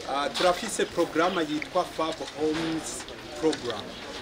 Ah, turafise porogaramu yitwa fab homes program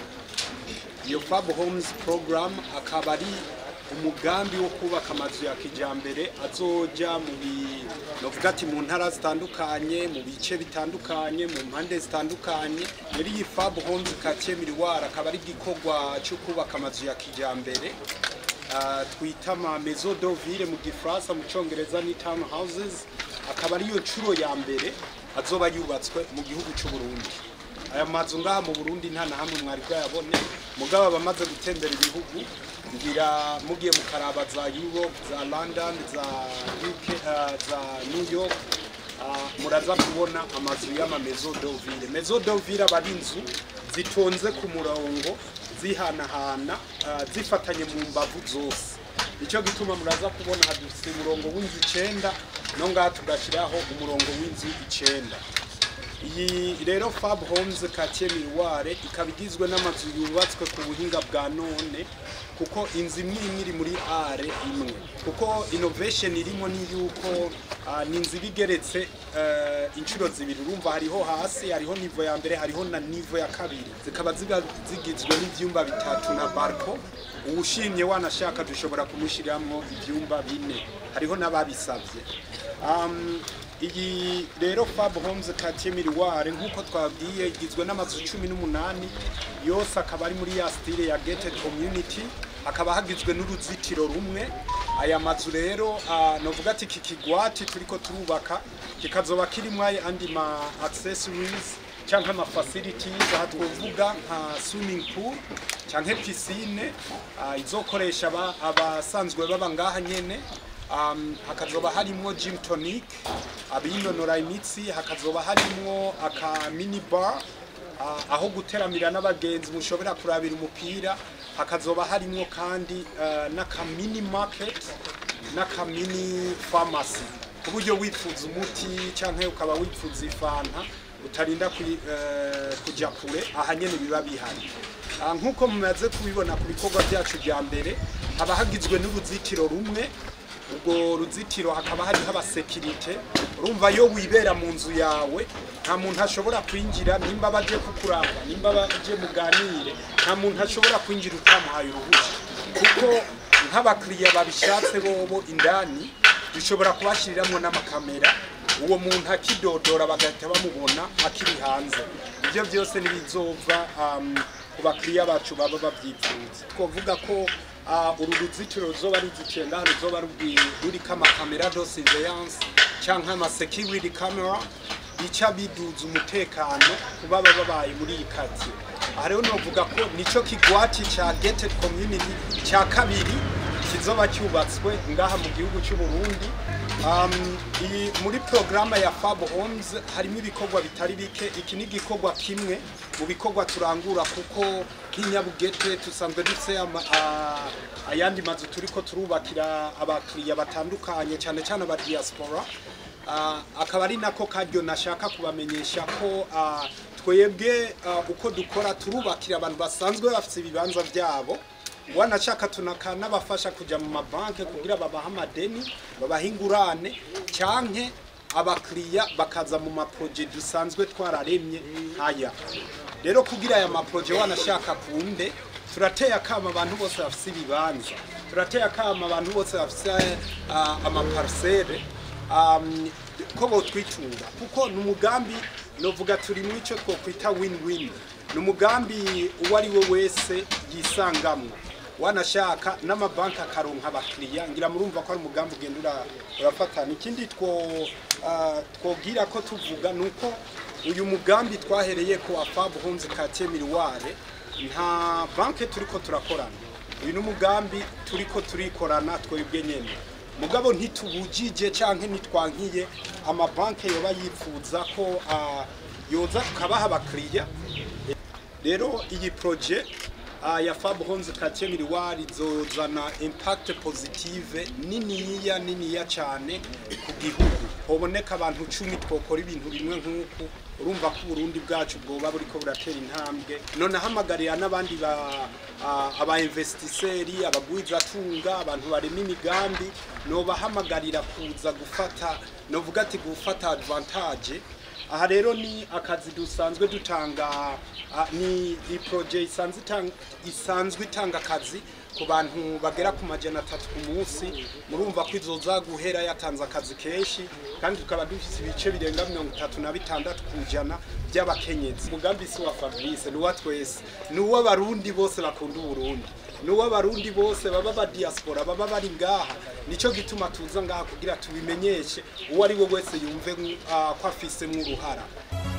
iyo fab homes program akaba ari umugambi wo kubaka amazu ya kijambere azoja mu bi novuga ati mu ntara zitandukanye mu bice bitandukanye mu mpande zitandukanye muri iyi fab homes quartier miroir akaba ari igikorwa cyo kubaka amazu ya kijambere Ah, twita ama maison de ville mu gifaransa mu congereza ni town houses akaba ariyo nshuro ya mbere azoba yubatswe mu gihugu cy'u Burundi aya mazu ngaha mu Burundi nta na hamwe mwari bwayabone mugabo abamaze gutembera ibihugu ngira mugiye mukaraba za Europe za London za UK uh, za New York uh, muraza kubona amazu y'ama maison de ville maison de ville aba ari inzu zitonze ku murongo zihanahana uh, zifatanye mu mbavu zose nicyo gituma muraza kubona hadufite umurongo w'inzu icenda no ngaha tugashyiraho umurongo w'inzu icenda iyi rero fab homes quartier miroir ikaba igizwe n'amazu yubatswe ku buhinga bwa none kuko inzu imwe imwe iri muri are imwe kuko innovation irimo ni yuko ah, ni inzu iba igeretse eh, inshuro zibiri urumva hariho hasi hariho nivo ya mbere hariho na nivo ya kabiri zikaba ziba zigizwe n'ivyumba bitatu na barco uwushimye wanashaka dushobora kumushiramwo ivyumba bine hariho n'ababisavye um, iyi rero fab homes quartier miroir nk'uko twabwiye igizwe n'amazu cumi n'umunani yose akaba ari muri ya stile ya gated community hakaba hagizwe n'uruzitiro rumwe aya mazu rero uh, novuga ati iki kigwati turiko turubaka kikazoba kirimwo andi ma accessories canke ama facilities aha twovuga nka swimming pool canke piscine uh, izokoresha aba- abasanzwe baba ngaha nyene um, hakazoba harimwo gym tonic abinonora imitsi hakazoba harimwo aka mini bar uh, aho guteramira n'abagenzi mushobora kurabira umupira hakazoba harimwo kandi uh, n'aka mini market n'aka mini pharmacy ku buryo wifuza umuti canke ukaba wifuza ifanta utarinda kwi- eh, kuja kure aha nyene biba bihari Ah, nk'uko mumaze kubibona ku bikorwa byacu bya mbere haba hagizwe n'uruzitiro rumwe ubwo ruzitiro hakaba hariho abasekirite urumva iyo wibera mu nzu yawe nta muntu ashobora kwinjira nimba baje kukuraba nimba baje muganire nta muntu ashobora kwinjira utamuhaye uruhushya kuko nk'abakiriya babishatse bobo indani dushobora kubashyiriramo n'amakamera uwo muntu akidodora bagahita bamubona akiri hanze ibyo byose ntibizova um, ku bakiriya bacu baba babyifuza twavuga ko uh, uru ruzitiro ruzoba ruzitiye ngaha ruzoba rubwi- ruriko amakamera de surveillance canke ama security camera bica biduza umutekano ku baba babaye muri iyi kati aha rero novuga ko nico kigwati ca gated community ca kabiri kizoba cyubatswe ngaha mu gihugu cy'u Burundi um, iyi muri programa ya Fab Homes harimo ibikorwa bitari bike iki ni igikorwa kimwe mu bikorwa turangura kuko nk'inyabugete tusanzwe dufite ama- a- ayandi mazu turiko turubakira abakiriya batandukanye cyane cyane aba diaspora Ah, akaba ari nako karyo nashaka kubamenyesha ko ah, twebwe ah, uko dukora turubakira abantu basanzwe bafite ibibanza byabo wanashaka tunakanabafasha kujya mu mabanki kugira babahe amadeni babahe ingurane cyanke abakiriya bakaza mu maproje dusanzwe twararemye nk'aya rero kugira aya maproje wanashaka kunde turateye akama abantu bose bafite ibibanza turateye akama abantu bose bafite uh, amaparsele um, ko botwitunga kuko ni umugambi novuga turi mu icyo twokwita win-win ni umugambi uwo ari we wese yisangamwo wanashaka n'amabanki akaronka abakiriya ngira murumva ko ari umugambi ugenda ura- urafatana ikindi two ah, twobwira ko tuvuga ni uko uyu mugambi twahereye ko wa fab homes quartier miroir nta banki turiko turakorana uyu ni umugambi turiko turikorana twebwe nyene mugabo ntitubujije canke ntitwankiye amabanki yoba yifuza ko ah, yoza tukabaha abakiriya rero iyi proje uh, ya Fab Homes Quartier Miroir izozana impact positive niniya niniya cyane ku gihugu hoboneka abantu cumi twokora ibintu bimwe nk'uku urumva ko Burundi bwacu bwoba buriko buratera intambwe none hamagarira n'abandi ba uh, aba investiseri abagwizatunga abantu barema imigambi no bahamagarira kuza gufata novuga ati gufata advantage aha rero ni akazi dusanzwe dutanga ah, ni ni projet isanzwe itanga isanzwe itanga akazi ku bantu bagera ku majana atatu ku munsi murumva ko izoza guhera yatanze akazi kenshi kandi tukaba dufite ibice birenga mirongo itatu na bitandatu ku ijana by'abakenyezi umugambi si wa fabrice ni uwa twese ni uw'abarundi bose bakunda uburundi ni uw'abarundi bose baba ba diaspora baba bari ngaha nicyo gituma tuza ngaha kugira tubimenyeshe uwo ari we wese yumve uh, ko afisemwo uruhara